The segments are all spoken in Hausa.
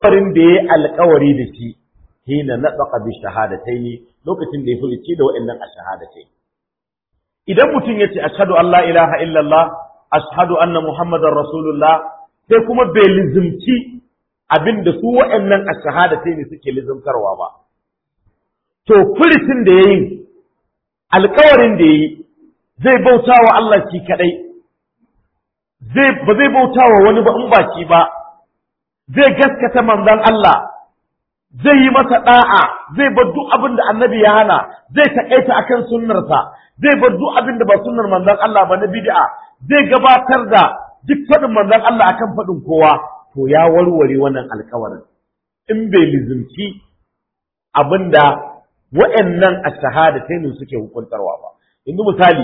farin da ya alƙawari da shi hina natsaqa bi shahadataini lokacin da ya furici da wa'annan ashhadatai idan mutum yace ashhadu an la ilaha illallah ashhadu anna muhammadar rasulullah sai kuma bai lizimci abinda su wa'annan ashhadatai ne suke lizimtarwa ba to furicin da yayi alƙawarin da yayi zai bauta wa Allah shi kadai zai ba zai bauta wa wani ba in ba shi ba zai gaskata manzon Allah zai yi masa da'a zai bar duk abin da annabi ya hana zai takaita akan sunnarsa zai bar duk abin da ba sunnar manzon Allah ba na bid'a zai gabatar da duk faɗin manzon Allah akan faɗin kowa to ya warware wannan alkawarin in bai lizimci abin da wa'annan ashahadatain suke hukuntarwa ba yanzu misali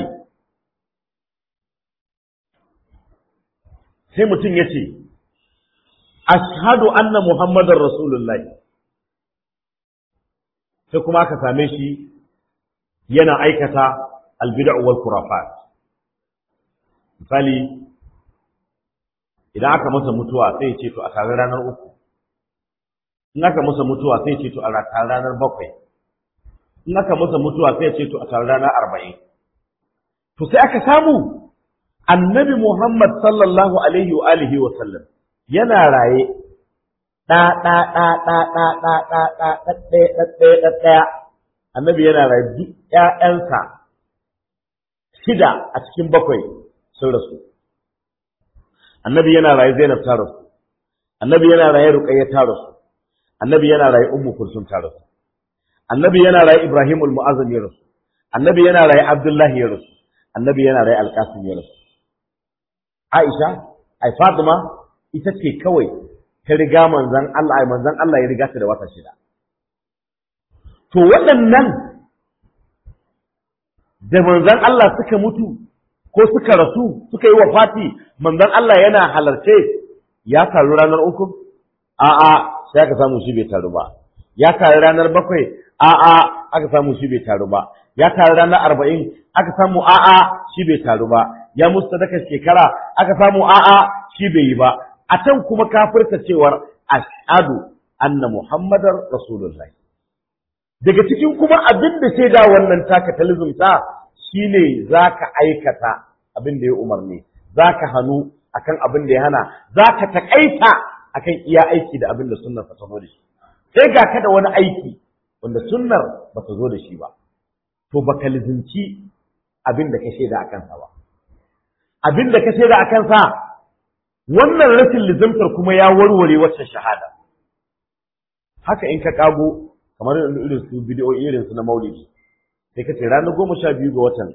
sai mutum ya ce ashhadu anna muhammadar rasulullahi sai kuma aka same shi yana aikata albid'u wal khurafat misali idan aka masa mutuwa sai ce to a tare ranar uku in aka masa mutuwa sai ce to a tare ranar bakwai in aka masa mutuwa sai ce to a tare ranar arba'in to sai aka samu annabi Muhammad sallallahu alaihi wa alihi wa sallam yana raye ɗa ɗa ɗa ɗa ɗa ɗa ɗa ɗa ɗaɗɗaya ɗaɗɗaya ɗaɗɗaya annabi yana raye duk ƴaƴansa shida a cikin bakwai sun rasu annabi yana raye Zainab ta rasu annabi yana raye Ruqayya ta rasu annabi yana raye Ummu Kulsum ta rasu annabi yana raye Ibrahim al-Mu'azzam ya rasu annabi yana raye Abdullahi ya rasu annabi yana raye Al-Qasim ya rasu Aisha ai Fatima ita ce kawai ta riga manzon Allah ai manzon Allah ya riga ta da wata shida to waɗannan da manzon Allah suka mutu ko suka rasu suka yi wafati manzon Allah yana halarce ya taru ranar uku a'a sai aka samu shi bai taru ba ya taru ranar bakwai a'a aka samu shi bai taru ba ya taru ranar arba'in aka samu a'a shi bai taru ba ya musu sadakar shekara aka samu a'a shi bai yi ba a can kuma kafirta cewar ashhadu anna muhammadar rasulullahi daga cikin kuma abin da sai da wannan taka talizumta shine zaka aikata abin da ya umarni zaka hannu akan abin da ya hana zaka takaita akan iya aiki da abin da sunnar ta zo da shi sai ga ka da wani aiki wanda sunnar ba ta zo da shi ba to baka lizinci abin da ka shaida akan sa ba abin da ka shaida akan sa wannan rashin lizimtar kuma ya warware wacce shahada haka in ka kago kamar irin su bidiyo irin su na maulidi sai ka ce ranar goma sha biyu ga watan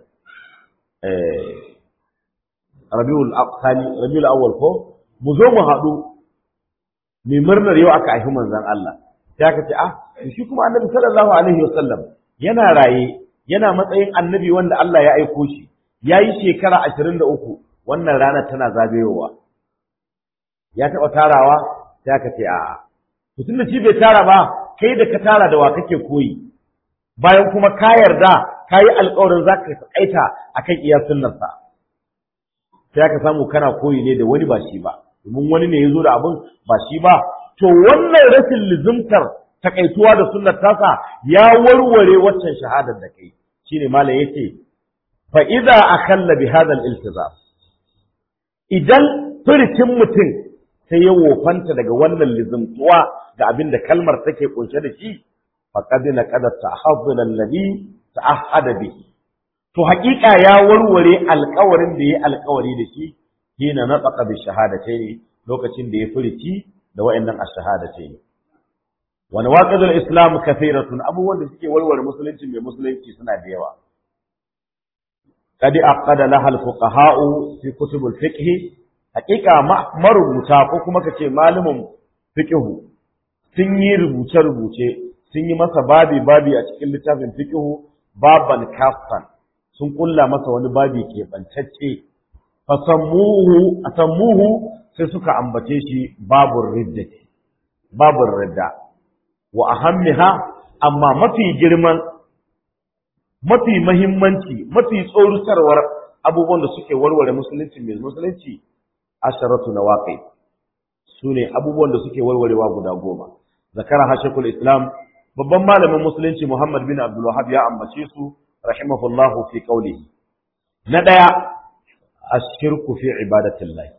rabiul aqsani rabiul awwal ko mu zo mu haɗu mai murnar yau aka haifi manzon Allah sai aka ce ah shi kuma annabi sallallahu alaihi wasallam yana raye yana matsayin annabi wanda Allah ya aiko shi yayi shekara ashirin da uku wannan ranar tana zagayowa ya taɓa tarawa sai aka ce a'a mutum da shi bai tara ba kai da ka tara da wa kake koyi bayan kuma ka yarda ka yi alƙawarin za ka taƙaita a kan iya sunnarsa sai aka samu kana koyi ne da wani ba shi ba domin wani ne ya zo da abin ba shi ba to wannan rashin lizimtar takaituwa da sunnar tasa ya warware waccan shahadar da kai shine malam yace fa idza akhalla bi hadha al-iltizam idan furcin mutum sai ya wofanta daga wannan lizimtuwa ga abin da kalmar take kunshe da shi faqad laqad ta'ahdhana alladhi ta'ahhada bihi to haƙiƙa ya warware alƙawarin da ya alƙawari da shi hina nataqa bi shahadatayn lokacin da ya furici da wayannan ash-shahadatayn wa nawaqidul islam kathiratun abubuwan da suke warware musulunci mai musulunci suna da yawa qad aqada laha al-fuqaha'u fi kutub al-fiqh haƙiƙa marubuta ko kuma kace malumin fiqh sun yi rubuce-rubuce sun yi masa babi babi a cikin littafin fiqh baban kafan sun kulla masa wani babi ke bantacce fasammuhu asammuhu sai suka ambace shi babur ridda babur ridda wa ahammiha amma mafi girman mafi mahimmanci mafi tsorutarwar abubuwan da suke warware musulunci mai musulunci asharatu nawaqi sune abubuwan da suke warwarewa guda goma zakara hashekul islam babban malamin musulunci muhammad bin abdul wahab ya ambace su rahimahullahu fi qawlihi na daya ashirku fi ibadatillah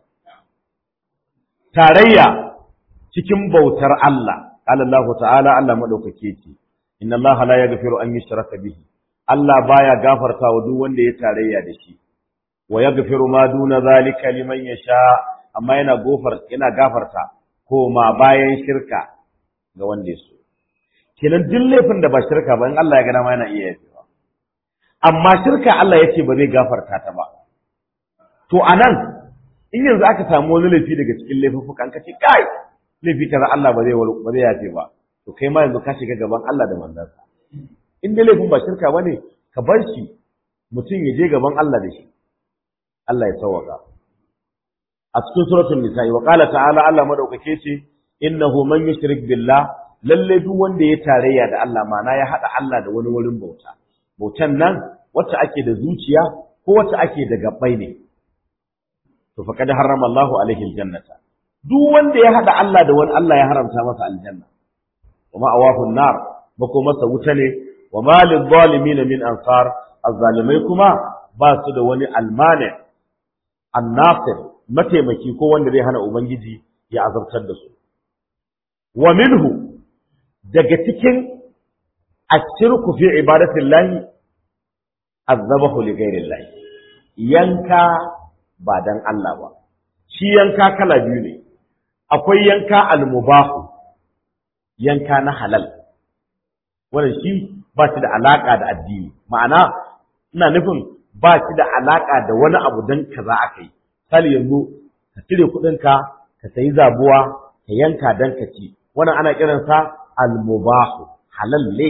tarayya cikin bautar Allah qala Allah ta'ala Allah madaukake ce inna Allah la yaghfiru an yushraka bihi Allah baya gafarta wa duk wanda ya tarayya da shi wa yaghfiru ma duna zalika liman yasha amma yana gofar yana gafarta ko ma bayan shirka ga wanda ya so kenan duk laifin da ba shirka ba in Allah ya ga dama yana iya yafewa amma shirka Allah yace ba zai gafarta ta ba to anan in yanzu aka samu wani laifi daga cikin laifuffukan ka ce kai laifi kaza Allah ba zai ba zai yafe ba to kai ma yanzu ka shiga gaban Allah da manzansa in dai laifin ba shirka bane ka bar shi mutum ya je gaban Allah da shi Allah ya sauwaka a cikin suratul nisa'i wa qala ta'ala Allah madaukake ce innahu man yushrik billah lalle duk wanda ya tarayya da Allah mana ya hada Allah da wani wurin bauta bautan nan wacce ake da zuciya ko wacce ake da gabbai ne to faqad harrama Allahu alaihi aljannata duk wanda ya hada Allah da wani Allah ya haramta masa aljanna wa ma'awahu nar bako masa wuta ne wa ma lidh-dhalimin min ansar azzalimai kuma ba su da wani almani annasir mataimaki ko wanda zai hana ubangiji ya azabtar da su wa minhu daga cikin ashirku fi ibadatillahi azabahu li ghairillahi yanka ba dan Allah ba shi yanka kala biyu ne akwai yanka almubahu yanka na halal wannan shi ba shi da alaka da addini ma'ana ina nufin ba shi da alaka da wani abu dan kaza aka yi misali yanzu ka cire kuɗinka ka sayi zabuwa ka yanka dan ka ci wannan ana kiransa almubahu halal ne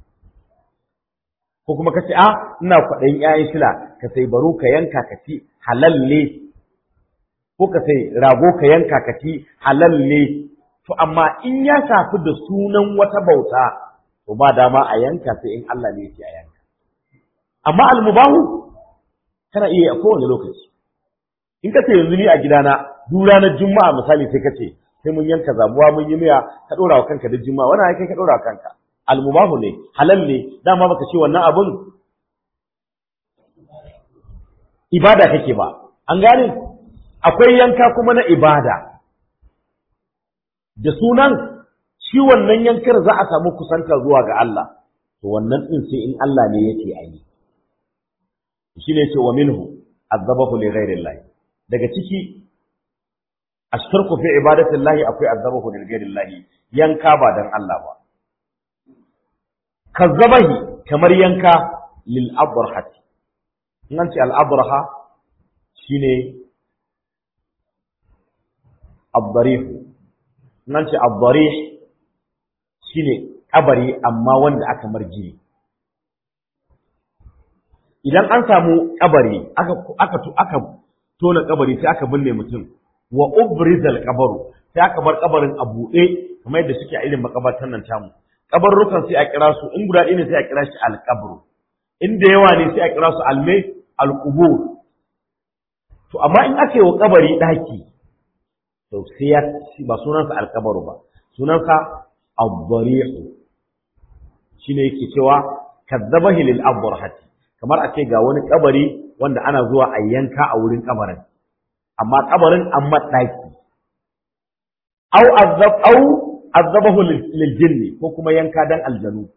ko kuma ka ce a ina kwaɗayin ƴaƴan shila ka sai baro ka yanka ka ci halal ne ko ka sai rago ka yanka ka ci halal ne to amma in ya shafi da sunan wata bauta to ba dama a yanka sai in Allah ne yake a yanka amma almubahu kana iya a kowane lokaci in ka ce yanzu ni a gidana duk ranar juma'a misali sai ka ce sai mun yanka zabuwa mun yi miya ka ɗora wa kanka da juma'a wannan ai kai ka ɗora wa kanka almubahu ne halal ne dama baka ce wannan abun ibada kake ba an gane akwai yanka kuma na ibada da sunan shi wannan yankar za a samu kusanta zuwa ga Allah to wannan din sai in Allah ne yake ayi shi ne ce wa minhu azabahu li ghairi daga ciki ashtarku fi ibadati llahi akwai azabahu li ghairi llahi yanka ba dan Allah ba kazzabahi kamar yanka lil abrahati nan ce al abraha shine abdarih nan ce abdarih shine kabari amma wanda aka marjini idan an samu kabari aka aka aka tona kabari sai aka binne mutum wa ubrizal kabaru sai aka bar kabarin a buɗe kamar yadda suke a irin makabartan nan tamu kabarrukan sai a kira su in guda ɗaya ne sai a kira shi alqabru in da yawa ne sai a kira su alme alqubur to amma in aka yi wa kabari daki to sai ya ba sunansa alkabaru ba sunansa ad-dari'u shine yake cewa kadzabahi lil abrahati kamar a ce ga wani kabari wanda ana zuwa a yanka a wurin kabarin amma kabarin an maɗaki au azab au azabahu lil jinni ko kuma yanka dan aljanu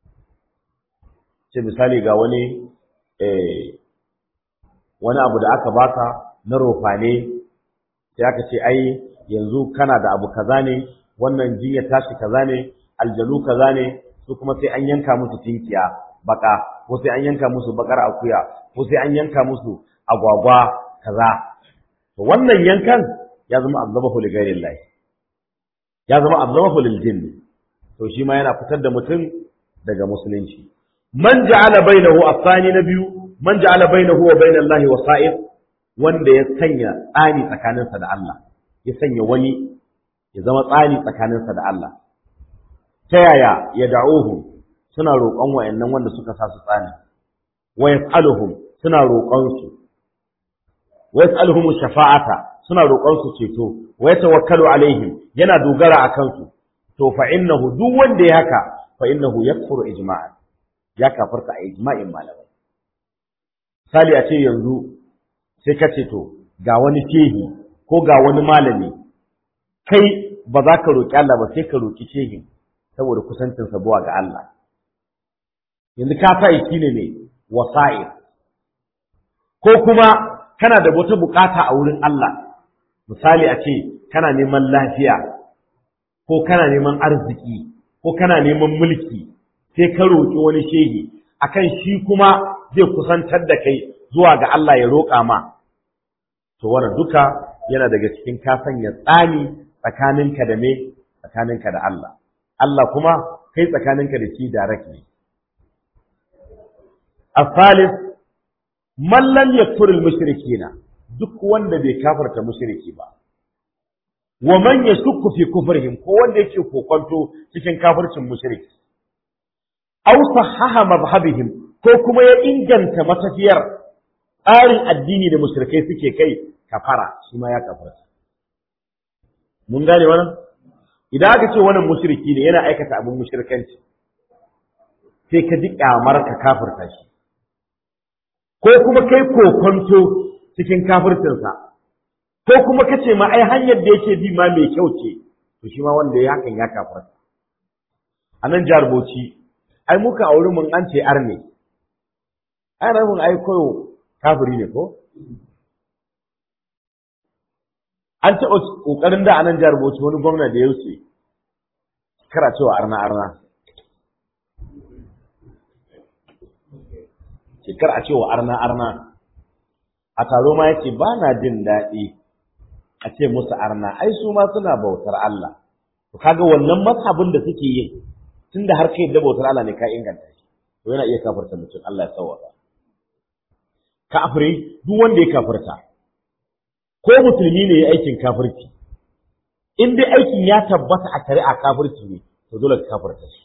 ce misali ga wani eh wani abu da aka baka na rofane sai aka ce ai yanzu kana da abu kaza ne wannan jinya tashi kaza ne aljanu kaza ne su kuma sai an yanka musu tinkiya baka ko sai an yanka musu bakar akuya ko sai an yanka musu agwagwa kaza to wannan yankan ya zama azabahu li ghairillah ya zama azabahu lil jinn to shi ma yana fitar da mutum daga musulunci man ja'ala bainahu afani na biyu man ja'ala bainahu wa bainallahi wasa'id wanda ya sanya tsani tsakaninsa da Allah ya sanya wani ya zama tsani tsakaninsa da Allah ta yaya ya da'uhu suna roƙon wayannan wanda suka sa su tsani wa yas'aluhum suna roƙon su wa yas'aluhum shafa'ata suna roƙon su ceto wa yatawakkalu alaihim yana dogara akan su to fa innahu duk wanda ya haka fa innahu yakfuru ijma'an ya kafarta a ijma'in malamai sali a ce yanzu sai ka ce to ga wani shehi ko ga wani malami kai ba za ka roƙi Allah ba sai ka roƙi shehin saboda kusancinsa zuwa ga Allah yanzu ka sa shi ne ne wasa'il ko kuma kana da wata bukata a wurin Allah misali a ce kana neman lafiya ko kana neman arziki ko kana neman mulki sai ka roƙi wani shehi akan shi kuma zai kusantar da kai zuwa ga Allah ya roƙa ma to wannan duka yana daga cikin ka sanya tsani tsakaninka da me tsakaninka da Allah Allah kuma kai tsakaninka da shi direct ne الثالث من لم يكفر المشركين duk wanda bai kafarta mushriki ba wa man yashukku fi kufrihim ko wanda yake kokonto cikin kafircin mushriki aw sahaha madhhabihim ko kuma ya inganta matafiyar tsarin addini da mushrikai suke kai kafara shi ma ya kafarta mun gane wannan idan aka ce wannan mushriki ne yana aikata abin mushrikanci sai ka ji kyamar ka kafirta shi ko kuma kai kokonto cikin kafircinsa ko kuma ka ce ma ai hanyar da yake bi ma mai kyau ce to shi ma wanda ya hakan ya kafirta a nan jihar Bauchi ai muka auri mun an ce arne ai rabin ai koyo kafiri ne ko an taɓa ƙoƙarin da a nan jihar Bauchi wani gwamna da ya wuce kara cewa arna arna shekar a cewa arna arna a taro ma yace ba na jin daɗi a ce musu arna ai su ma suna bautar Allah to kaga wannan mazhabin da suke yi tunda har kai da bautar Allah ne ka inganta shi to yana iya kafirta mutum Allah ya sauwaka kafiri duk wanda ya kafirta ko musulmi ne ya aikin kafirci in dai aikin ya tabbata a shari'a kafirci ne to dole ka kafirta shi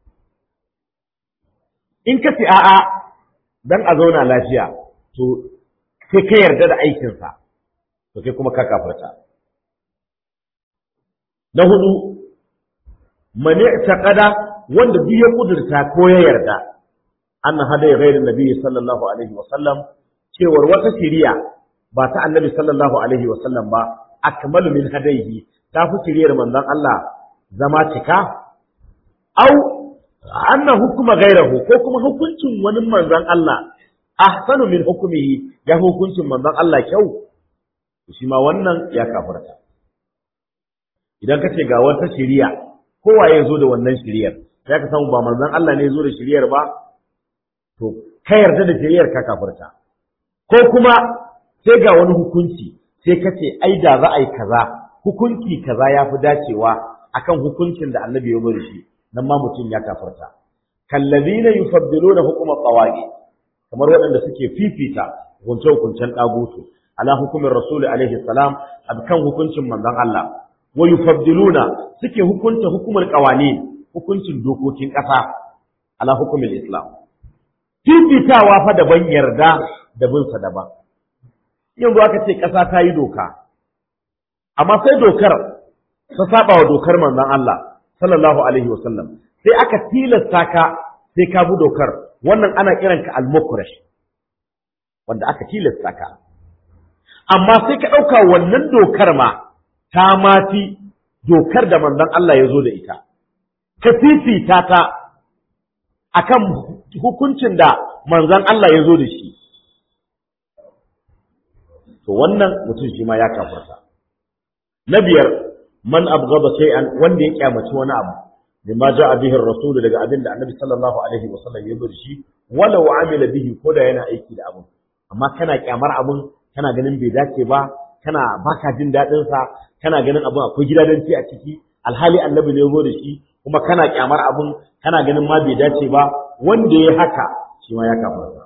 in ka ce a'a dan a zauna lafiya to sai ka yarda da aikinsa to kai kuma ka kafirta na hudu mani taqada wanda duk ya kudurta ko ya yarda anna hadai ghairin nabi sallallahu alaihi wa sallam cewar wata shiriya ba ta annabi sallallahu alaihi wa sallam ba akmalu min hadaihi ta fi shiriyar manzon Allah zama cika au anna hukuma gairahu ko kuma hukuncin wani manzon Allah ahsanu min hukumihi ya hukuncin manzon Allah kyau shi ma wannan ya kafirta idan ka ce ga wata shiriya kowa ya zo da wannan shiriyar sai ka samu ba manzon Allah ne ya zo da shiriyar ba to ka yarda da shiriyar ka kafirta ko kuma sai ga wani hukunci sai ka ce ai da za a yi kaza hukunci kaza ya fi dacewa akan hukuncin da annabi ya bari shi nan ma mutum ya kafirta kallazina yufaddiluna hukuma qawagi kamar waɗanda suke fifita hukunce-hukuncen ɗagutu ala hukumin rasuli alaihi salam a kan hukuncin manzon Allah wa yufaddiluna suke hukunta hukumar qawani hukuncin dokokin ƙasa ala hukumin islam fifitawa fa daban yarda da bin sa daban yanzu aka ce ƙasa ta yi doka amma sai dokar ta saba wa dokar manzon Allah sallallahu alaihi wasallam sai aka tilasta ka sai ka bi dokar wannan ana kiranka al-mukrash wanda aka tilasta ka amma sai ka ɗauka wannan dokar ma ta mafi dokar da manzon Allah ya zo da ita ka fifita ta akan hukuncin da manzon Allah ya zo da shi to wannan mutum shi ma ya kafarta na biyar man abghada shay'an wanda ya kyamaci wani abu bima ja'a bihi ar-rasul daga abin da annabi sallallahu alaihi wasallam ya bar shi walau amila bihi ko da yana aiki da abun amma kana kyamar abun kana ganin bai dace ba kana baka jin dadin sa kana ganin abun akwai gidadanci a ciki alhali annabi ne ya zo da shi kuma kana kyamar abun kana ganin ma bai dace ba wanda ya haka shi ma ya kafarta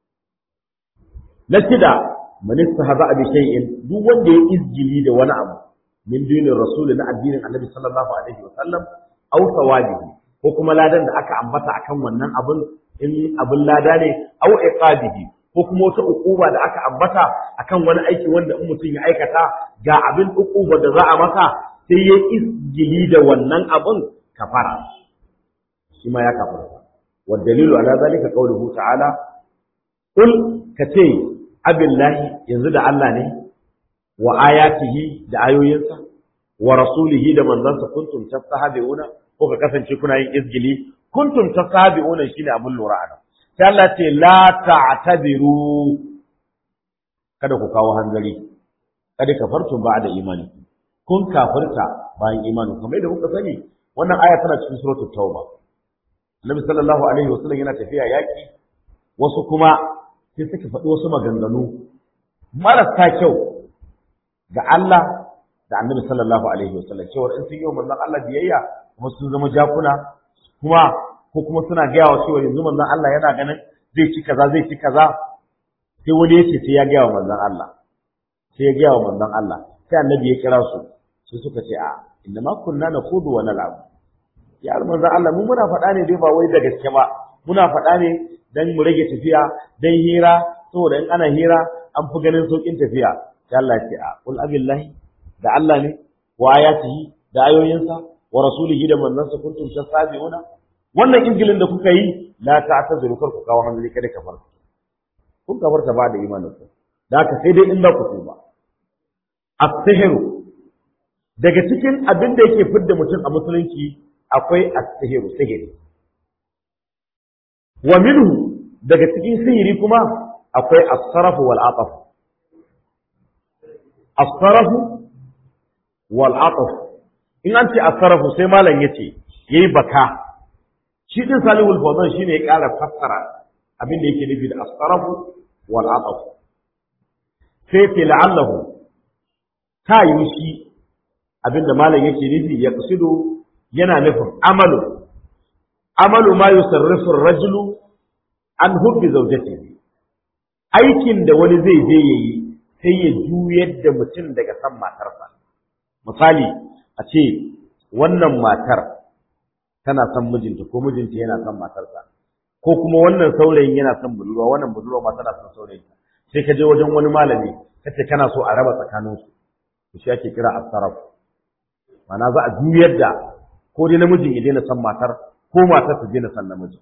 na shida man istahza bi shay'in duk wanda ya izgili da wani abu min dinin rasul na addinin annabi sallallahu alaihi wasallam aw sawabihi ko kuma ladan da aka ambata akan wannan abun in abun lada ne aw iqabihi ko kuma wata ukuba da aka ambata akan wani aiki wanda in mutum ya aikata ga abin ukuba da za a masa sai ya isgili da wannan abin kafara shi ma ya kafara wa dalilu ala zalika qawluhu ta'ala qul kace abillahi yanzu da Allah ne wa ayatihi da ayoyinsa wa rasulihi da manzansa kuntum tastahabiuna ko ka kasance kuna yin izgili kuntum tastahabiuna shine abin lura a sai Allah ce la ta'tabiru kada ku kawo hanzari kada kafartum ba'da imani kun kafirta bayan imani kamar da kuka sani wannan aya tana cikin suratul tauba Annabi sallallahu alaihi wasallam yana tafiya yaki wasu kuma sai suka faɗi wasu maganganu marasa kyau ga Allah da Annabi sallallahu alaihi wasallam cewa in sun yi wa manzon Allah biyayya kuma sun zama jakuna kuma ko kuma suna gaya wa cewa yanzu manzon Allah yana ganin zai ci kaza zai ci kaza sai wani ya ce sai ya gaya wa manzon Allah sai ya gaya wa manzon Allah sai annabi ya kira su sai suka ce a inna ma kunna nakhudu wa nal'ab ya manzon Allah mu muna faɗa ne dai ba wai da gaske ba muna faɗa ne dan mu rage tafiya dan hira saboda in ana hira an fi ganin saukin tafiya sai Allah ya ce a qul abillahi da Allah ne wa ayatihi da ayoyinsa wa rasulihi da manzansa kuntum tasabiuna wannan ingilin da kuka yi la ta'tazuru kar ku kawo hanzari kada ka farka kun ka farka ba da imanin ku da haka sai dai in za ku tuba as-sihru daga cikin abin da yake fidda mutum a musulunci akwai as-sihru sihiri wa minhu daga cikin sihiri kuma akwai as-sarf wal ataf as-sarf wal ataf in an ce as-sarf sai malam yace yayi baka shi din salihul fawzan shine ya ƙara fassara abin da yake nufi da as-sarf wal ataf sai ce la'allahu ta yi shi abin da malam yake nufi ya kusido yana nufin amalu amalu ma yusarrifu ar-rajulu an hubbi zawjatihi aikin da wani zai je yayi sai ya juyar da mutum daga san matarsa misali a ce wannan matar tana son mijinta ko mijinta yana son matarsa ko kuma wannan saurayin yana son budurwa wannan budurwa ma tana son saurayinta sai ka je wajen wani malami kace kana so a raba tsakaninsu to shi ake kira as-sarf ma'ana za a juyar da ko dai namijin ya daina son matar ko matar ta daina son namiji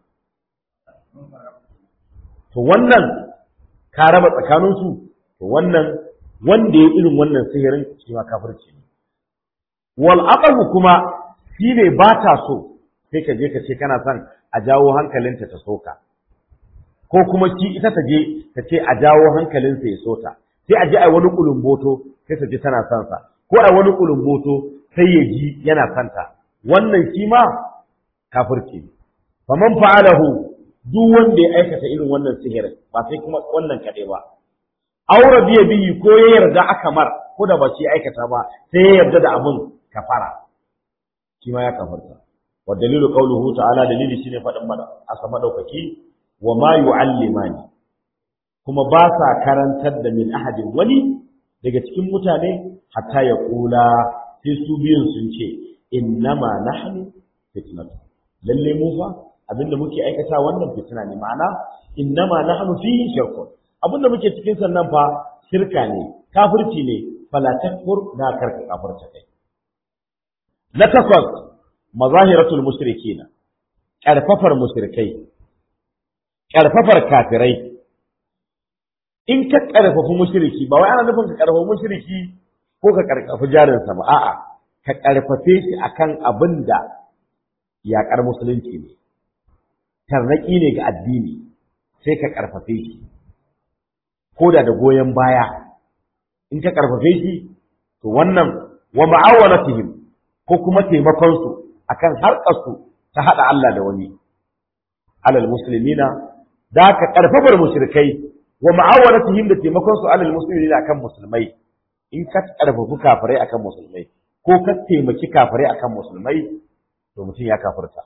to wannan ka raba tsakaninsu to wannan wanda ya irin wannan sihirin shi ma kafirci ne wal aqabu kuma shi ne ba ta so sai ka je ka ce kana son a jawo hankalinta ta soka ko kuma shi ita ta je ta ce a jawo hankalinsa ya sota sai a je a wani kulumboto sai ta ji tana son sa ko a wani kulumboto sai ya ji yana son ta wannan shi ma kafirci faman fa'alahu duk wanda ya aikata irin wannan sihirin ba sai kuma wannan kaɗai ba aure biya biyi ko ya yarda aka mar ko da ba shi aikata ba sai ya yarda da abin kafara shi ma ya kafarta wa dalilu qawluhu ta'ala dalili shine faɗin mana asa madaukaki wa ma yu'allimani kuma ba sa karantar da min ahadin wani daga cikin mutane hatta ya kula sai su biyun sun ce innama nahnu fitnatu lalle mu fa abinda muke aikata wannan fitina ne ma'ana innama nahnu fihi shirkun abinda muke cikin sannan fa shirka ne kafirci ne fala takfur na karka kafirta kai na takwas mazahiratul mushrikina karfafar mushrikai karfafar kafirai in ka karfafi mushriki ba wai ana nufin ka karfafi mushriki ko ka karfafi jarinsa ba a'a ka karfafe shi akan abin da yaƙar musulunci ne tarnaki ne ga addini sai ka karfafe shi ko da da goyon baya in ka karfafe shi to wannan wa ma'awanatihim ko kuma taimakon su akan harkar su ta hada Allah da wani alal muslimina da ka karfafar mushrikai wa ma'awanatihim da taimakon su alal muslimina akan musulmai in ka karfafi kafirai akan musulmai ko ka taimaki kafirai akan musulmai to mutum ya kafirta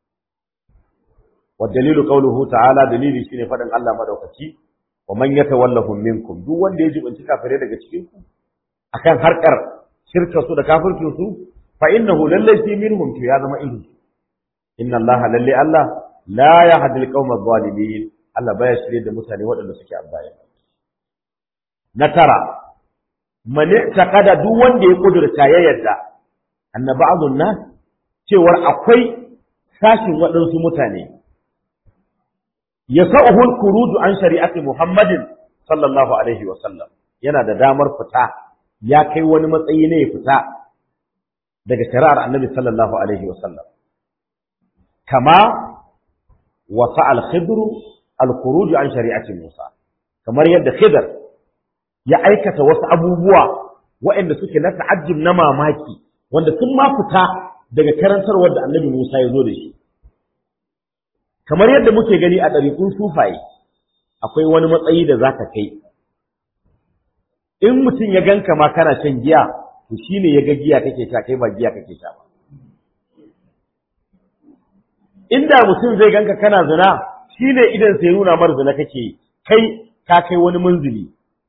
wa dalilu qawluhu ta'ala dalili shine fadin Allah madaukaki wa man yatawallahum minkum duk wanda ya jibinci kafirai daga cikin ku akan harkar shirka su da kafircin su fa innahu lallai fi minhum to ya zama irin inna Allah lalle Allah la yahdi al-qawma adh-dhalimin Allah baya shirye da mutane waɗanda suke abbaya na tara man taqada duk wanda ya kudurta ya yarda anna ba'dun nas cewar akwai sashin waɗansu mutane yasa'uhu al-khuruj an shari'ati Muhammadin sallallahu alaihi wa sallam yana da damar fita ya kai wani matsayi ne ya fita daga shari'ar Annabi sallallahu alaihi wa sallam kama wasa al-khidr al-khuruj an shari'ati Musa kamar yadda Khidr ya aikata wasu abubuwa waɗanda suke na ta'ajjub na mamaki wanda sun ma fita daga karantarwar da Annabi Musa ya zo da shi kamar yadda muke gani a ɗariƙun sufaye akwai wani matsayi da za ka kai in mutum ya ganka ma kana shan giya to shine ya ga giya kake sha kai ba giya kake sha ba inda mutum zai ganka kana zina shine idan sai nuna mar zina kake kai ka kai wani munzili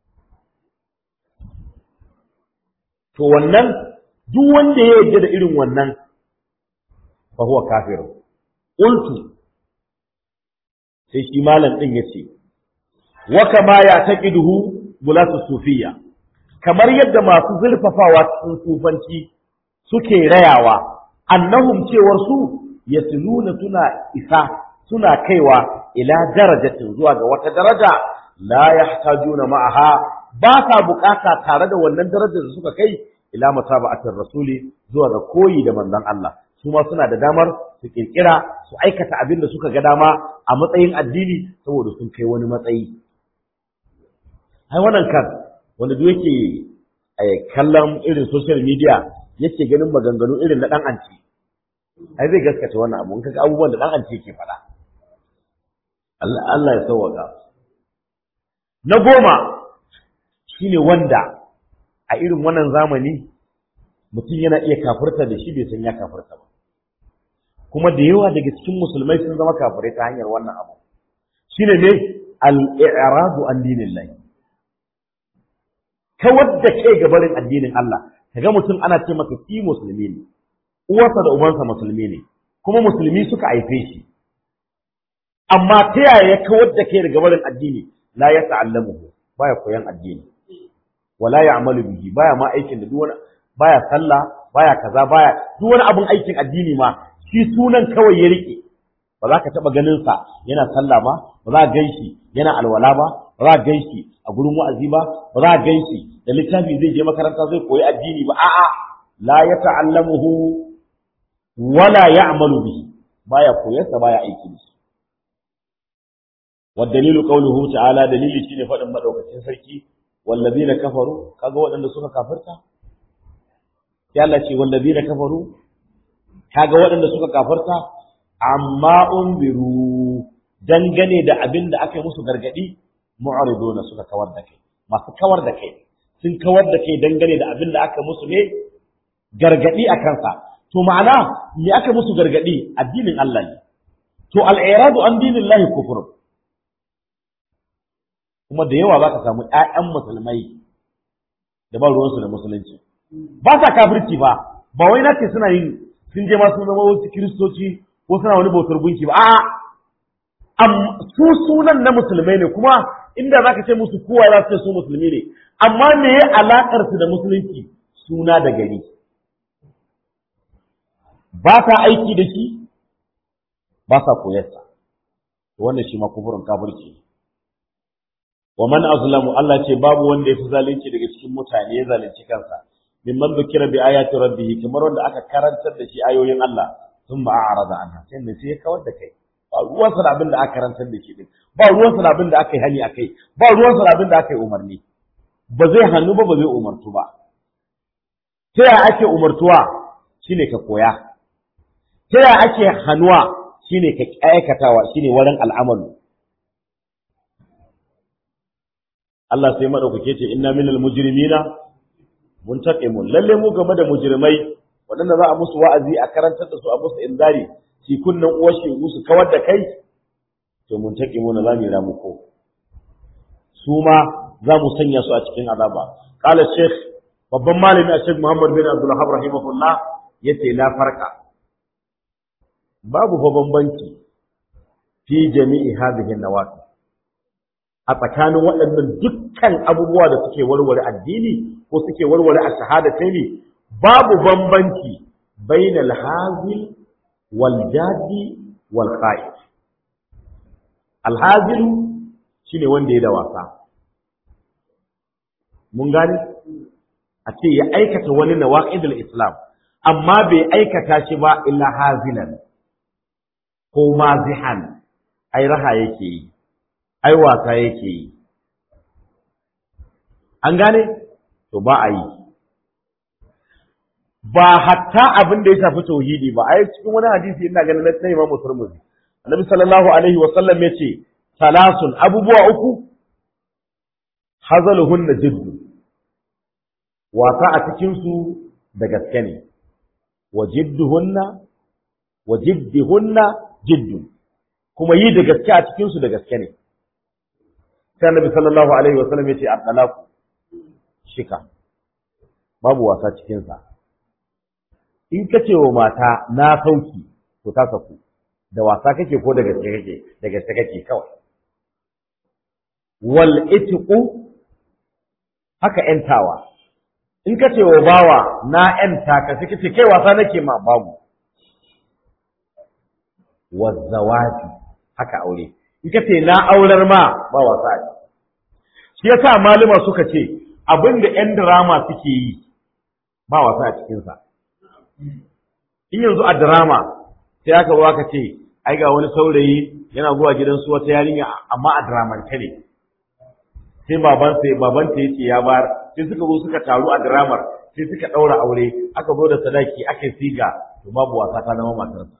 to wannan duk wanda ya yarda da irin wannan fa huwa kafir qultu sai shi malam din yace wa kama ya taqiduhu bulatu sufiyya kamar yadda masu zulfafawa cikin sufanci suke rayawa annahum cewar su yasluna suna isa suna kaiwa ila darajatin zuwa ga wata daraja la yahtajuna ma'aha ba sa bukata tare da wannan darajar da suka kai ila mutaba'atir rasuli zuwa ga koyi da manzon Allah su ma suna da damar su kirkira su aikata abin da suka ga dama a matsayin addini saboda sun kai wani matsayi ai wannan kan wanda duk yake kallon irin social media yake ganin maganganu irin na dan anci ai zai gaskata wannan abu in kaga abubuwan da dan anci yake faɗa Allah Allah ya sauwaka na goma shine wanda a irin wannan zamani mutum yana iya kafirta da shi bai san ya kafirta ba kuma da yawa daga cikin musulmai sun zama kafirai ta hanyar wannan abu shine ne al-i'radu an dinillahi kawar da kai ga barin addinin Allah kaga mutum ana ce maka ki musulmi ne uwarsa da ubansa musulmi ne kuma musulmi suka haife shi amma ta yaya ya kawar da kai daga barin addini la ya ta'allamuhu baya koyan addini wala ya'malu bihi baya ma aikin da duk wani baya sallah baya kaza baya duk wani abun aikin addini ma shi sunan kawai ya rike ba za ka taba ganin sa yana sallah ba ba za ka gan shi yana alwala ba ba za ka gan shi a gurin wa'azi ba ba za ka gan shi da littafi zai je makaranta zai koyi addini ba a'a la ya ta'allamuhu wala ya'malu bihi baya koyarsa baya aiki da shi والدليل قوله تعالى دليل shine faɗin madaukakin sarki wallazina kafaru kaga waɗanda suka kafirta sai Allah ce wallazina kafaru kaga waɗanda suka kafirta amma unbiru dangane da abin da aka yi musu gargadi mu'riduna suka kawar da kai masu kawar da kai sun kawar da kai dangane da abin da aka musu ne gargadi a kansa to ma'ana me aka musu gargadi addinin Allah ne to al'iradu an dinillahi kufrun kuma da yawa za ka samu ‘ya'yan musulmai da ba ruwansu da musulunci ba sa kafirci ba ba wai na ce suna yin sun je ma sun zama wasu kiristoci ko suna wani bautar gunki ba a'a su sunan na musulmai ne kuma inda za ka ce musu kowa za su ce su musulmi ne amma me ya alaƙar su da musulunci suna da gari ba sa aiki da shi ba sa koyarsa wannan shi ma kufurin kafirci ne wa man azlamu Allah ce babu wanda ya fi zalunci daga cikin mutane ya zalunci kansa mimman dukira bi ayati rabbih kamar wanda aka karantar da shi ayoyin Allah sun ba a'rada anha sai ne sai ya kawar da kai ba ruwan sa abin da aka karantar da shi din ba ruwan sa abin da aka yi hani akai ba ruwan sa abin da aka yi umarni ba zai hannu ba ba zai umartu ba ta ya ake umartuwa shine ka koya ta ya ake hannuwa shine ka aikatawa shine wurin al'amalu Allah sai madaukake ce inna minal mujrimina muntaqimun lalle mu game da mujrimai waɗanda za a musu wa'azi a karantar da su a musu inzari shi kunnan uwashi musu kawar da kai to muntaqimuna za mu ramu ko su ma za mu sanya su a cikin azaba qala sheikh babban malami a sheikh Muhammad bin Abdul Wahhab rahimahullah yace la farqa babu fa bambanci fi jami'i hadhihi nawaqi a tsakanin waɗannan dukkan abubuwa da suke warware addini ko suke warware a shahadataini babu bambanci bainal hazil wal jadi wal kha'if alhazilu shine wanda ya da wasa mun gane a ce ya aikata wani nawaqidul islam amma bai aikata shi ba illa hazilan ko mazihan ai raha yake yi ai wasa yake yi an gane to ba a yi ba hatta abin da ya shafi tauhidi ba ai cikin wani hadisi ina ganin na Imam Tirmidhi Annabi sallallahu alaihi wa sallam yace salasun abubuwa uku hazaluhunna jiddu wasa a cikin su da gaske ne wa jidduhunna wa jiddihunna jiddu kuma yi da gaske a cikin su da gaske ne sai Annabi sallallahu alaihi wa sallam yace at-talaqu shika babu wasa cikin sa in ka ce wa mata na sauki to ta saku da wasa kake ko da gaske kake da gaske kake kawai wal itqu haka yantawa in ka ce wa bawa na yanta ka sai kace kai wasa nake ma babu wazawaji haka aure in ka ce na aurar ma ba wasa ne shi yasa malama suka ce abinda yan drama suke yi ba wasa a cikinsa in yanzu a drama sai aka zo aka ce ai ga wani saurayi yana zuwa gidan su wata yarinya amma a dramance ne sai baban sai baban ta yace ya bar sai suka zo suka taru a dramar sai suka daura aure aka zo da sadaki aka siga to babu wasa ta zama matarsa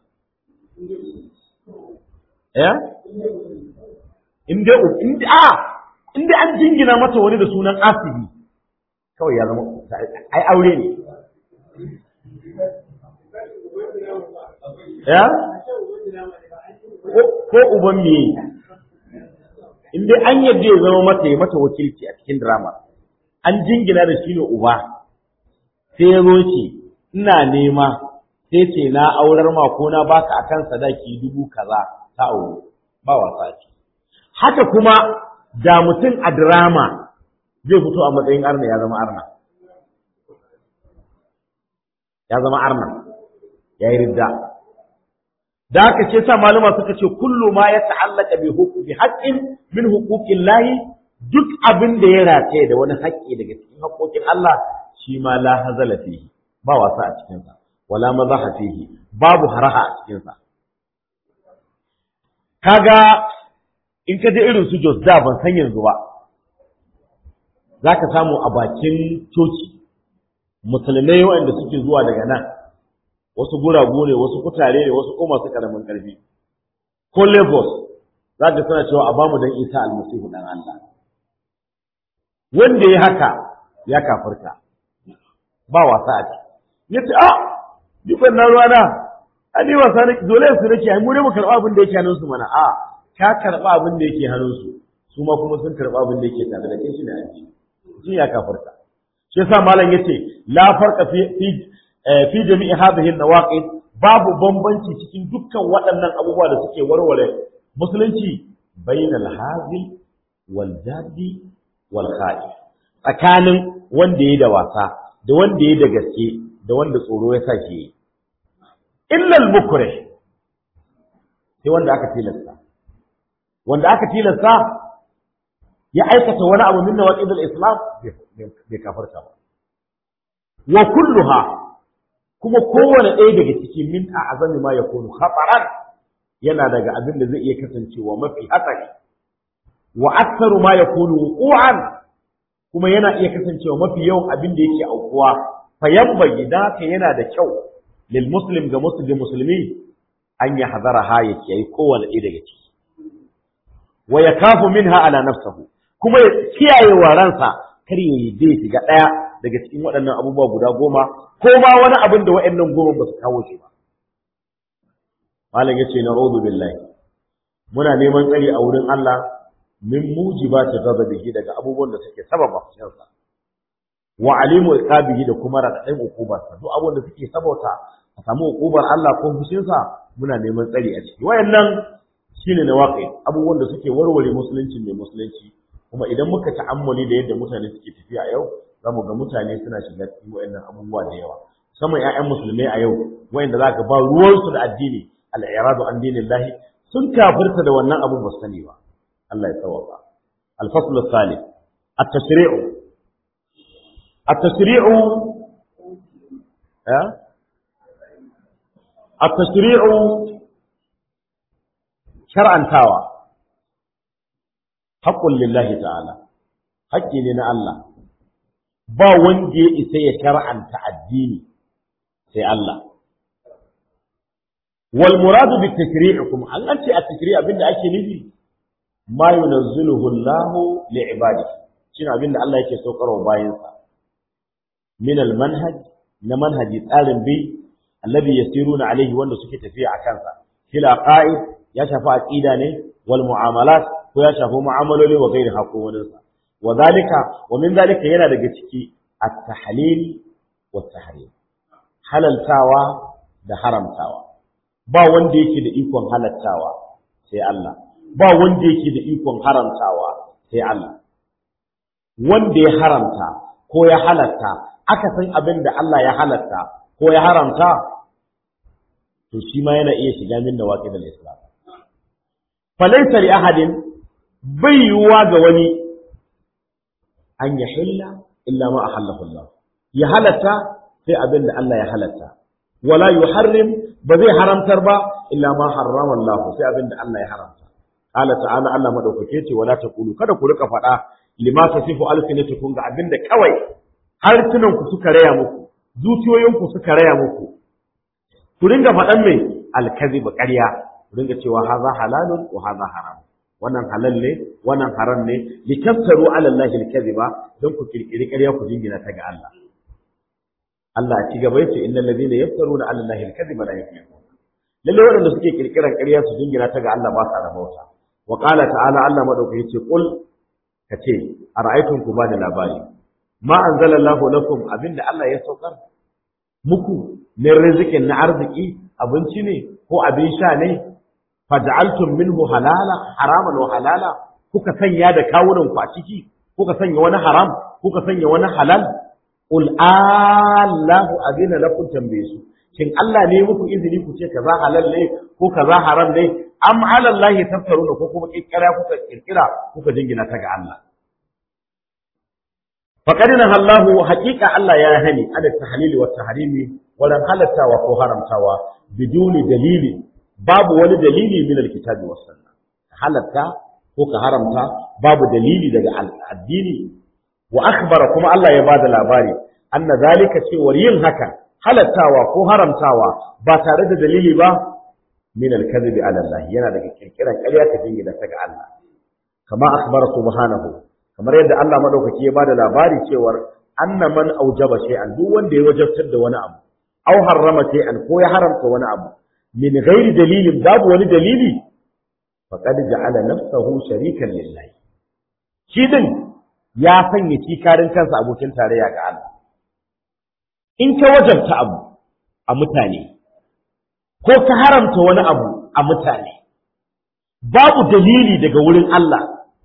eh in dai in a in dai an jingina mata wani da sunan asibi kawai ya zama ai aure ne ya ko uban me in dai an yadda ya zama mata ya mata wakilci a cikin drama an jingina da shi ne uba sai ya zo ce ina nema sai ce na aurar ma ko na baka akan sadaki dubu kaza ta aure ba wasa ce haka kuma da mutum a drama zai fito a matsayin arna ya zama arna ya zama arna ya yi ridda da haka ce sa malama suka ce kullu ma ya ta'allaka bi hukmi haqqin min huquqin lahi duk abin da ya rataye da wani haƙƙi daga cikin haƙƙoƙin Allah shi ma la hazala fihi ba wasa a cikin sa wala mazaha fihi babu haraha a cikin sa kaga in ka je irin su Jos da ban san yanzu ba zaka samu a bakin coci musulmai waɗanda suke zuwa daga nan wasu guragu ne wasu kutare ne wasu kuma su karamin karfi ko Lagos za ka suna cewa a bamu dan Isa almasihu dan Allah wanda ya haka ya kafirta ba wasa a ci yace a dukkan na ruwana a ni wasa ne dole su nake ai mu ne mu karba abin da yake hannun su mana a ka karba abin da yake hannun su su ma kuma sun karba abin da yake tare da kai shi ne aji shi ya kafirta shi yasa malam yace la farqa fi fi jami'i hadhihi an-nawaqid babu bambanci cikin dukkan waɗannan abubuwa da suke warware musulunci bainal hazil wal jadi wal khaif tsakanin wanda yayi da wasa da wanda yayi da gaske da wanda tsoro ya sake yi illa al-mukrih sai wanda aka tilasta wanda aka tilasta ya aikata wani abu min nawaqid al-islam bai kafarta ba wa kulluha kuma kowane ɗaya daga cikin min a azami ma ya kunu khataran yana daga abin da zai iya kasancewa mafi hatsari wa aktsaru ma yakunu wuqu'an kuma yana iya kasancewa mafi yawan abin da yake aukuwa fa yambagi da haka yana da kyau lil muslim ga muslim musulmi an ya hadara ha ya kiyaye kowane ɗaya daga ciki wa yakafu minha ala nafsihi kuma ya kiyaye wa ransa kar ya yi zai shiga ɗaya daga cikin waɗannan abubuwa guda goma ko ma wani abin da waɗannan goma ba su kawo shi ba. Malam ya ce na rozu billahi muna neman tsari a wurin Allah min mujiba ta gaza bihi daga abubuwan da suke sababa fushinsa. Wa alimu iqabihi da kuma raɗaɗin ukubarsa duk abubuwan da suke sabauta a samu ukubar Allah ko fushinsa muna neman tsari a ciki. Wayannan shine na waƙi abubuwan da suke warware musulunci mai musulunci kuma idan muka ta'ammuli da yadda mutane suke tafiya a yau za mu ga mutane suna shiga cikin waɗannan abubuwa da yawa musamman 'ya'yan musulmai a yau wayanda za ka ba ruwansu da addini al-i'radu an dinillahi sun kafirta da wannan abu ba sani ba Allah ya tsawaka al-fasl al-thalith at-tashri'u at-tashri'u ya at-tashri'u shar'antawa haqqun lillahi ta'ala haƙƙi ne na Allah ba wanda ya isa ya shar'anta addini sai Allah wal muradu bi tashri'ikum an an ce at-tashri' abinda ake nufi ma yunazziluhu Allah li ibadihi shine abinda Allah yake saukarwa bayansa min al manhaj na manhaji tsarin bi alladhi yasiruna alaihi wanda suke tafiya a kansa fil aqaid ya shafi aqida ne wal mu'amalat ko ya shafi mu'amaloli wa gairi haƙo waninsa wa zalika wa min zalika yana daga ciki at-tahlil wa tahrim halaltawa da haramtawa ba wanda yake da ikon halattawa sai Allah ba wanda yake da ikon haramtawa sai Allah wanda ya haramta ko ya halatta aka san abin da Allah ya halatta ko ya haramta to shi ma yana iya shiga min nawaqid al-islam falaysa li ahadin bai yiwuwa ga wani an ya hilla illa ma ahallahu Allah ya halatta sai abin da Allah ya halatta wala yuharrim ba zai haramtar ba illa ma harrama Allah sai abin da Allah ya haramta qala ta'ala Allah madaukake ce wala taqulu kada ku rika faɗa lima tasifu alsinatukum ga abin da kawai harsunan ku suka raya muku zuciyoyin ku suka raya muku ku ringa faɗan mai alkazib ƙarya ku ringa cewa haza halalun wa haza haram wannan halal ne wannan haram ne likaftaru ala Allah alkaziba don ku kirkiri ƙarya ku jingina ta ga Allah Allah ci gaba yace innal ladina yaftaruna ala Allah alkaziba la yuflihun lalle waɗanda suke kirkiran ƙarya su jingina ta ga Allah ba sa rabauta wa qala ta'ala Allah madaukaki yace qul kace ara'aytum ku bani labari ma anzalallahu lakum abinda Allah ya saukar muku min rizikin na arziki abinci ne ko abin sha ne faj'altum minhu halala haraman wa halala kuka sanya da kawunan ku a ciki kuka sanya wani haram kuka sanya wani halal qul allahu adina lakum tambaye su shin Allah ne muku izini ku ce kaza halal ne ko kaza haram ne am ala allahi taftaruna ko kuma kirkira kuka kirkira kuka jingina ta ga Allah faqad nahallahu haqiqa Allah ya hani ala tahlili wa tahrimi walan halattawa ko haramtawa biduni dalili babu wani dalili min alkitabi was sunna halatta ko ka haramta babu dalili daga addini wa akhbara kuma Allah ya bada labari anna zalika cewar yin haka halattawa ko haramtawa ba tare da dalili ba min alkadhibi ala Allah yana daga kirkiran ƙarya ta jingina ta ga Allah kama akhbara subhanahu kamar yadda Allah madaukaki ya bada labari cewar anna man aujaba shay'an duk wanda ya wajabtar da wani abu aw harrama shay'an ko ya haramta wani abu min ghairi dalilin babu wani dalili faqad ja'ala nafsahu sharikan lillahi shi din ya sanya kikarin kansa abokin tarayya ga Allah in ka wajabta abu a mutane ko ka haramta wani abu a mutane babu dalili daga wurin Allah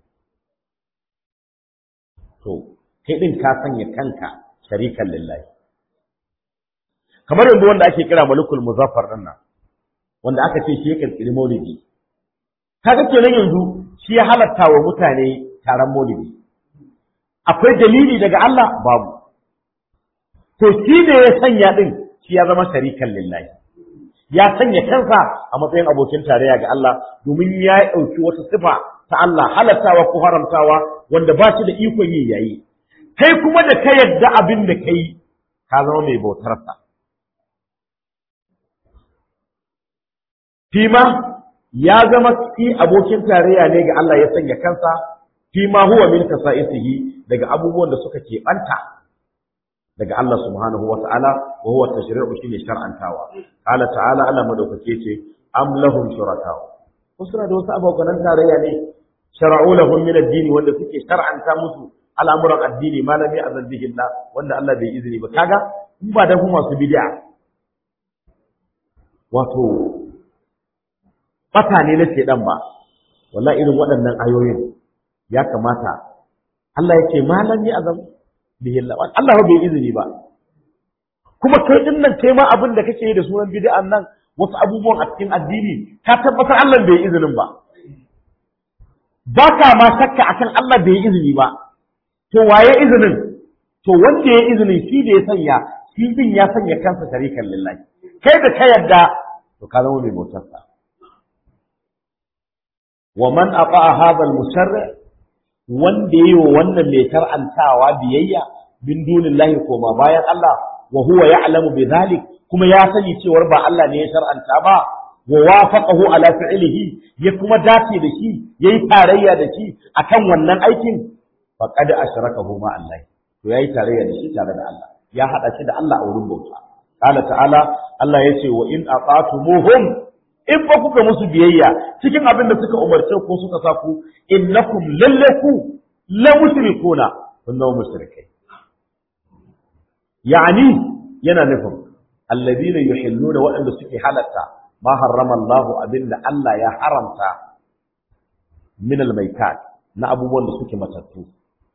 to kai din ka sanya kanka sharikan lillahi kamar yanzu wanda ake kira malikul muzaffar din nan wanda aka ce shi ya kirkiri maulidi kaga kenan yanzu shi ya halatta wa mutane taron maulidi akwai dalili daga Allah babu to shi ne ya sanya din shi ya zama sharikan lillahi ya sanya kansa a matsayin abokin tarayya ga Allah domin ya ɗauki wata sifa ta Allah halattawa ko haramtawa wanda ba shi da ikon yi yayi kai kuma da ka yadda abin da kai ka zama mai bautarsa fima ya zama shi abokin tarayya ne ga Allah ya sanya kansa fima huwa min kasa'isihi daga abubuwan da suka keɓanta daga Allah subhanahu wa ta'ala wa huwa tashri'u shine shar'antawa qala ta'ala Allah madaukake ce am lahum shuraka ko suna da wasu abokan tarayya ne shar'u lahum min ad-din wanda suke shar'anta musu al'amuran addini malami azan bihi Allah wanda Allah bai izini ba kaga in ba da kuma masu bid'a wato bata ne na shedan ba wallahi irin waɗannan ayoyin ya kamata Allah yake malam ya azam bihi Allah Allah bai izini ba kuma kai din nan kai ma abin da kake yi da sunan bid'an nan wasu abubuwan a cikin addini ka tabbatar Allah bai izinin ba ba ka ma shakka akan Allah bai izini ba to waye izinin to wanda ya izinin shi da ya sanya shi din ya sanya kansa sharikan lillahi kai da ka yadda to ka zama mai bautar sa wa man aqa hadha al-musharri wanda yayi wa wannan mai tar'antawa biyayya bin dunillahi koma bayan Allah wa huwa ya'lamu bidhalik kuma ya sani cewar ba Allah ne ya shar'anta ba wa wafaqahu ala fi'lihi ya kuma dace da shi yayi tarayya da shi akan wannan aikin faqad ashrakahu ma Allah to yayi tarayya da shi tare da Allah ya hada shi da Allah a wurin bauta qala ta'ala Allah yace wa in aqatumuhum in ba kuka musu biyayya cikin abin da suka umarce ko suka sa ku innakum lallaku la mushrikuna kunna mushrikai yani yana nufin alladhina yuhilluna waɗanda suke halatta ma harrama Allah abinda Allah ya haramta min almaitat na abubuwan da suke matattu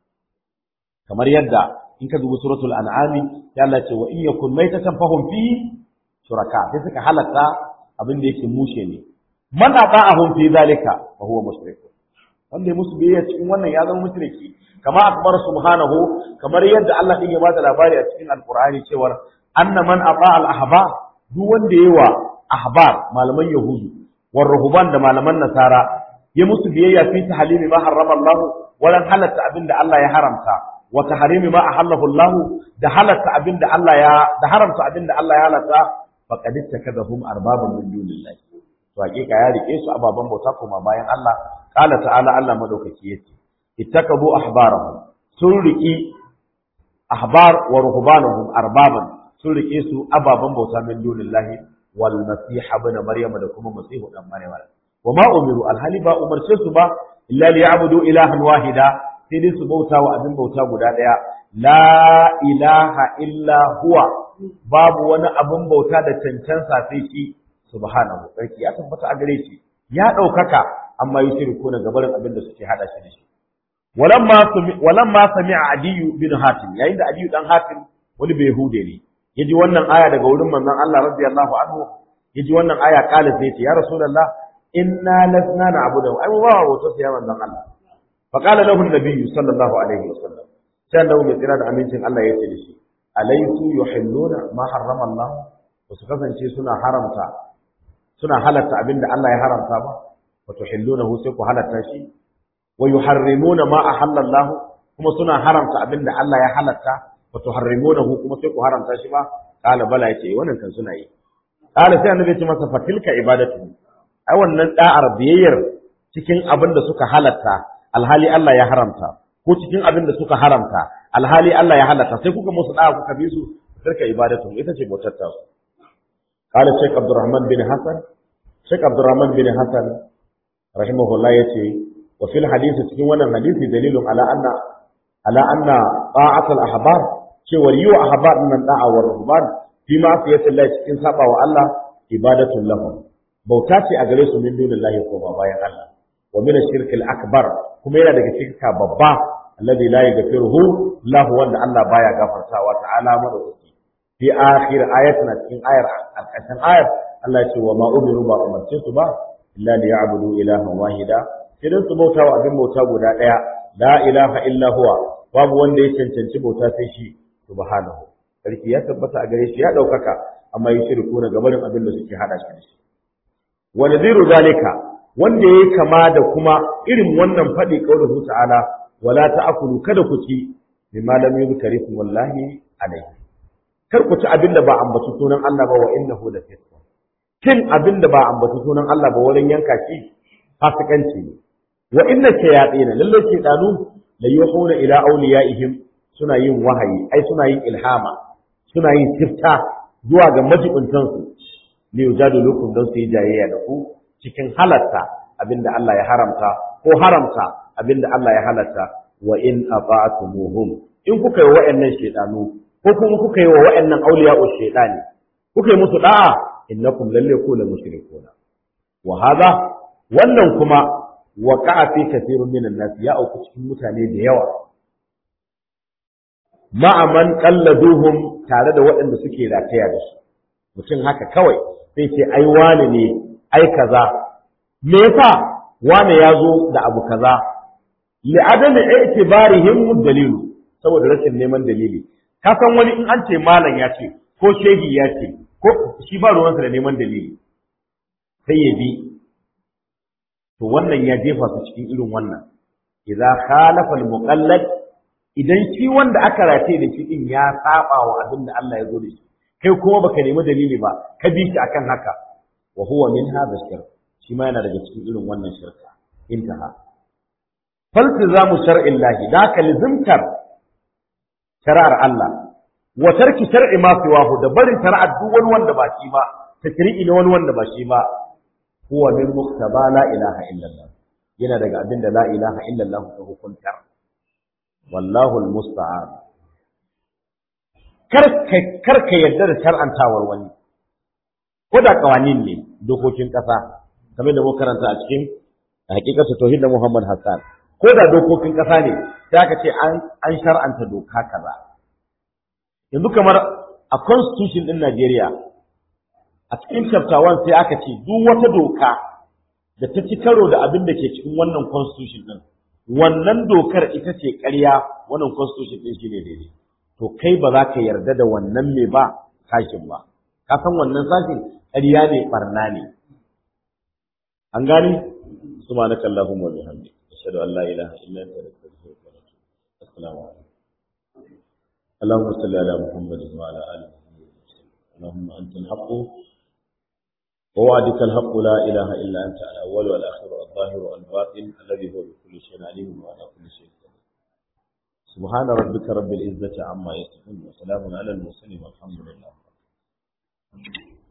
kamar yadda in ka dubi suratul an'am ya Allah ce wa in yakun maitatan fahum fi shuraka sai suka halatta abin da yake mushe ne man ata'ahum fi zalika fa huwa mushrik wanda ya musu biyayya cikin wannan ya zama mushriki kama akbar subhanahu kamar yadda Allah din ya bada labari a cikin alqur'ani cewa anna man ata al ahbar duk wanda yayi wa ahbar malaman yahudu war ruhban da malaman nasara ya musu biyayya fi tahlimi ma harrama Allah walan halatta abinda Allah ya haramta wa tahrimi ma ahallahu Allah da halatta abinda Allah ya da haramta abinda Allah ya halatta faqad ittakadahum arbaban min dunillahi to hakika ya rike su ababan bauta kuma bayan Allah qala ta'ala Allah madaukaki yace ittakabu ahbarahum sun riki ahbar wa ruhbanahum arbaban sun rike su ababan bauta min dunillahi wal masih ibn maryam da kuma masihu dan maryam wa ma umiru alhali ba umarce su ba illa liya'budu ilahan wahida sai dai su bauta wa abin bauta guda daya la ilaha illa huwa babu wani abin bauta da cancansa sai shi subhanahu sarki ya tabbata a gare shi ya ɗaukaka amma yi shirku na gabarin abin da suke hada shi da shi walamma sami'a adiyu bin hatim yayin da adiyu dan hatim wani bai hude ne yaji wannan aya daga wurin manzon Allah radiyallahu anhu yaji wannan aya kala sai ce ya rasulullah inna lasna na'budu ai mu ba wato sai ya manzon Allah fa qala lahu an-nabiy sallallahu alaihi wasallam sai da mai tsira da amincin Allah ya ce da shi alaisu yuhilluna ma harrama Allah su kasance suna haramta suna halatta abinda Allah ya haramta ba wa tuhillunahu sai ku halatta shi wa yuharrimuna ma ahalla Allah kuma suna haramta abinda Allah ya halatta wa tuharrimunahu kuma sai ku haramta shi ba kala bala yace wannan kan suna yi kala sai annabi ya ce masa fatilka ibadatu ai wannan da'ar biyayyar cikin abin da suka halatta alhali Allah ya haramta ko cikin abin da suka haramta alhali Allah ya halatta sai kuka musu da'a kuka bi su tilka ibadatu ita ce bautar ta su قال الشيخ عبد الرحمن بن حسن الشيخ عبد الرحمن بن حسن رحمه الله يتي وفي الحديث cikin wannan hadisi dalilun ala anna ala anna ta'at al ahbar cewa yiwa ahbar nan da'a wa ruhban fi ma fi Allah cikin saba wa Allah ibadatul lahum bauta ce a gare su min dunillahi ko ba bayan Allah wa min ash-shirk al akbar kuma yana daga shirka babba alladhi la yaghfiruhu lahu wanda Allah baya gafartawa ta'ala madaukaki fi akhir ayatina cikin ayar alƙashin ayar Allah ya ce wa ma umiru ba umarce su ba illa li ya'budu ilahan wahida sai dan su bauta wa abin bauta guda ɗaya la ilaha illa huwa babu wanda ya cancanci bauta sai shi subhanahu sarki ya tabbata a gare shi ya ɗaukaka amma yi shirku na gabarin abin da suke hada shi da shi wa nadhiru zalika wanda yayi kama da kuma irin wannan faɗi qauluhu ta'ala wala ta'kulu kada ku ci bima lam yuzkar wallahi alaihi kar ku ci abin da ba ambaci sunan Allah ba wa innahu la fisq kin abin da ba ambaci sunan Allah ba wurin yanka shi fasikanci ne wa inna shayatin lalle shaytanu la yuhuna ila awliyaihim suna yin wahayi ai suna yin ilhama suna yin tifta zuwa ga majibuntan su ne yujadu lukum don su yi jayayya da ku cikin halatta abin da Allah ya haramta ko haramta abin da Allah ya halatta wa in ata'tumuhum in kuka yi wa'annan shaytanu ko kuma kuka yi wa wa'annan auliya'u shaytani kuka yi musu da'a innakum lalle ku la mushrikuna wa hada wannan kuma waqa'a fi kathirun minan nas ya auku cikin mutane da yawa ma'a man qalladuhum tare da waɗanda suke rataya da su mutum haka kawai sai ce ai wane ne ai kaza me yasa wane ya zo da abu kaza li adami i'tibarihim dalilu saboda rashin neman dalili ka san wani in an ce malam ya ce ko shehi ya ce ko shi ba ruwansa da neman dalili sai ya bi to wannan ya jefa su cikin irin wannan idza khalafa al-muqallad idan shi wanda aka rataye da shi din ya saba wa abin da Allah ya zo da shi kai kuma baka nemi dalili ba ka bi shi akan haka wa huwa min hadha shirk shi ma yana daga cikin irin wannan shirka intaha faltizamu shar'illahi da ka lizimtar shari'ar Allah wa tarki shar'i ma siwahu da barin shari'ar duk wani wanda ba shi ba tashri'i na wani wanda ba shi ba huwa min muktaba la ilaha illallah yana daga abin da la ilaha illallah ta hukunta wallahu almusta'an kar ka yarda da shar'antawar wani ko da kawanin ne dokokin kasa kamar da muka karanta a cikin hakikatu tauhid da Muhammad Hassan ko da dokokin kasa ne sai aka ce an an shar'anta doka kaza yanzu kamar a constitution din Najeriya a cikin chapter 1 sai aka ce duk wata doka da ta ci karo da abin da ke cikin wannan constitution din wannan dokar ita ce ƙarya wannan constitution din shine daidai to kai ba za ka yarda da wannan me ba sashin ba ka san wannan sashin ƙarya ne barna ne an gani subhanaka allahumma wa bihamdik ashhadu an la ilaha illa anta astaghfiruka wa atubu assalamu alaikum اللهم صل على محمد وعلى ال محمد اللهم انت الحق ووعدك الحق لا اله الا انت الاول والاخر والظاهر والباطن الذي هو بكل شيء عليم وعلى كل شيء قدير سبحان ربك رب العزه عما يصفون وسلام على المرسلين والحمد لله